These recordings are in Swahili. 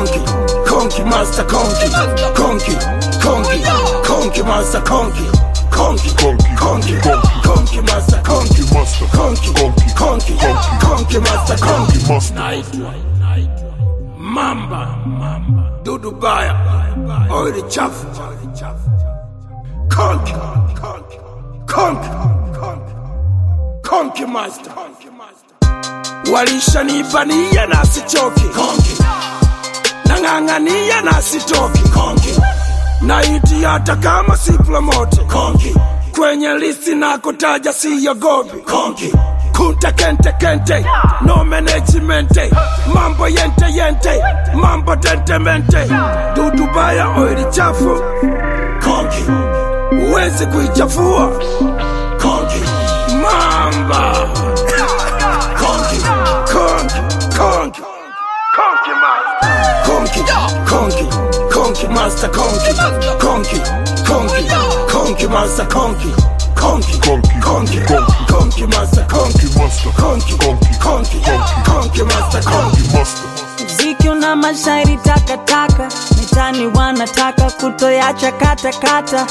Conky, Conky Master Conky, Conky, Conky, Conky Master Conky, Conky, Conky, Conky, Conky. Conky Master Conky, Conky Master. Conky, Conky. Conky, Conky. Conky Master Conky, Conky Master. Naitwa Mamba, Dudu Baya, Oili Chafu, Conky, Conky, Conky, Conky Master, Walishanibania na sichoki, Conky, nang'ang'ania na sitoki, Conky, naiti hata kama si promote, Conky, kwenye listi nakotaja siyogopi, Conky, kunta kente kente, no management, mambo yente yente, mambo tentemente, dudu baya oili chafu, Conky, uwezi kuichafua, Conky, mamba, Conky, Conky, Conky, Conky Master. Conky, Conky, Conky Master Conky, Conky, Conky, Conky Master Conky, Conky, Conky, Conky, Conky. Conky Master Conky, Conky Master. Conky, Conky. Conky, Conky. Conky Master Conky. Conky Master. Mziki una mashairi takataka, mitani wanataka kutoyacha katakata,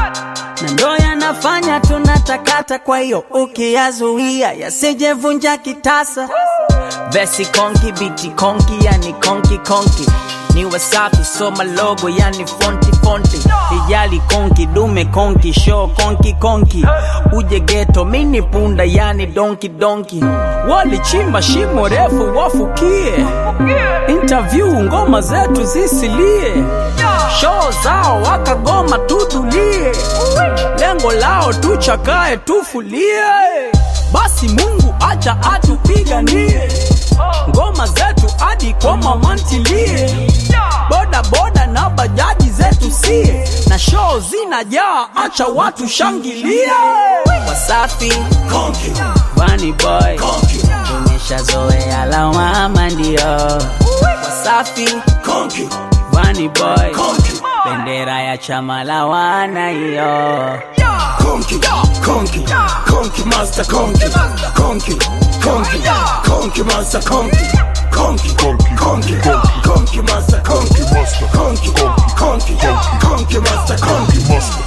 na ndo yanafanya tunatakata. Kwa hiyo ukiyazuia yasijevunja kitasa. Vesi konki, biti konki, yani konki konki ni wasafi, soma logo, yani fonti fonti, ijali konki, dume konki, show konki konki, uje geto, mini punda, yani donki donki, walichimba shimo refu wafukie, interview ngoma zetu zisilie, show zao wakagoma tutulie, lengo lao tuchakae tufulie, basi Mungu acha atupiganie ngoma zetu hadi kwa mamantilie, boda boda na bajaji zetu sie, na show zinajaa, acha watu shangilie. Wasafi Conky, Bunny boy, Conky, tumeshazoea lawama ndio. Wasafi Conky, Bunny boy, Conky, bendera ya chama la wana hiyo. Conky, Conky, Conky Master Conky, Conky, Conky, Conky Master Conky, Conky, Conky, Conky, Conky. Conky Master Conky, Conky Master. Conky, Conky, Conky Master Conky. Conky Master.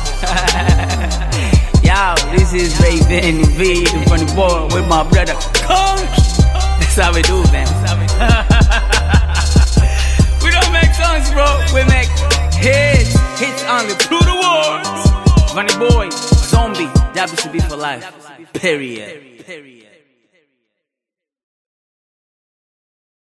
Yo, this is Raven V, the funny boy with my brother Conk. That's how we do, man. we don't make songs, bro. We make hits. Hits only through the words. Funny boy, zombie, WCB for life. Period. Period.